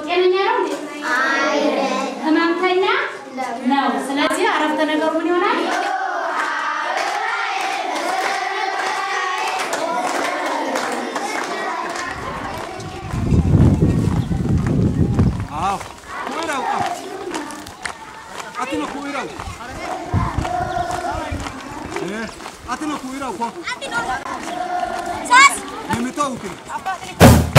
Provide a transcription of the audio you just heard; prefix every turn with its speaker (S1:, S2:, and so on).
S1: ጤነኛ ነው እንዴ? ህመምተኛ ነው። ስለዚህ አረፍተ ነገሩ ምን ይሆናል?
S2: አዎ ኩይራው ቃ አትነ ኩይራው እ አትነ ኩይራው ኮ
S3: Sas!
S2: የሚተውክ